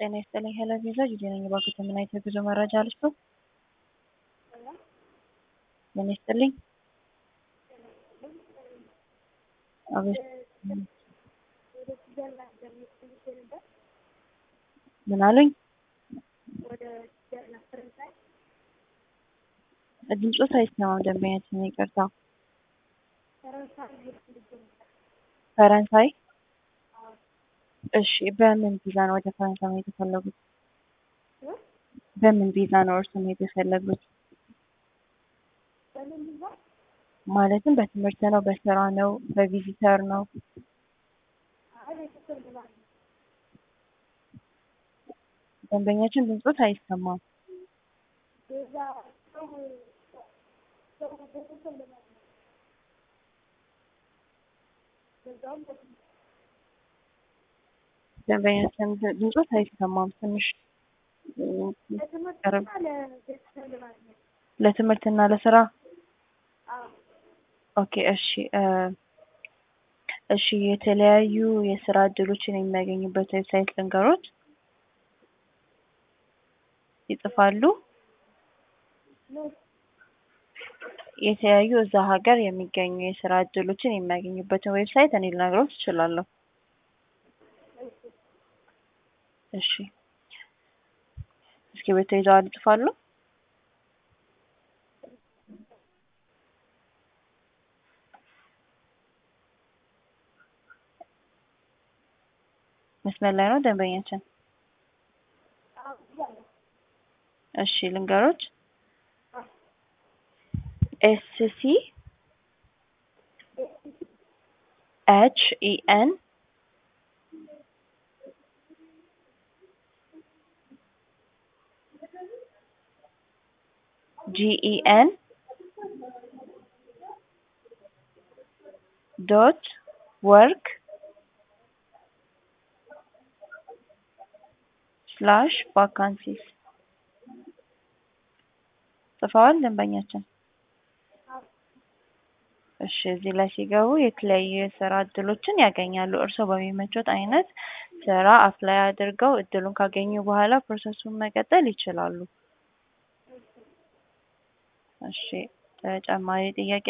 ጤና ይስጥልኝ ሄለን ቪዛ ጊዜ ነኝ። እባክዎት ምን አይነት የጉዞ መረጃ ልስጡ? ጤና ይስጥልኝ። አቤት ምን አሉኝ? ድምፆት አይሰማም። ደንበኛችን ይቅርታ። ፈረንሳይ እሺ። በምን ቪዛ ነው ወደ ፈረንሳይ መሄድ የፈለጉት? በምን ቪዛ ነው እርሱ መሄድ የፈለጉት? ማለትም በትምህርት ነው፣ በስራ ነው፣ በቪዚተር ነው? ደንበኛችን ድምፆት አይሰማም። ደንበኛችን ድምፆት አይሰማም። ትንሽ ለትምህርትና ለስራ ኦኬ እሺ እሺ የተለያዩ የስራ እድሎችን የሚያገኙበት ዌብሳይት ልንገሮት ይጽፋሉ የተለያዩ እዛ ሀገር የሚገኙ የስራ እድሎችን የሚያገኙበትን ዌብሳይት እኔ ልነግሮት እችላለሁ እሺ እስክሪብቶ ይዘዋል ይጽፋሉ መስመር ላይ ነው ደንበኛችን እሺ ልንገሮች ኤስ ሲ ኤች ኢ ኤን ጂ ኢ ኤን ዶት ወርክ ስላሽ ቫካንሲስ ጽፈዋል ደንበኛችን? እሺ እዚህ ላይ ሲገቡ የተለያዩ የስራ እድሎችን ያገኛሉ። እርስዎ በሚመቾት አይነት ስራ አፕላይ አድርገው እድሉን ካገኙ በኋላ ፕሮሰሱን መቀጠል ይችላሉ። እሺ ተጨማሪ ጥያቄ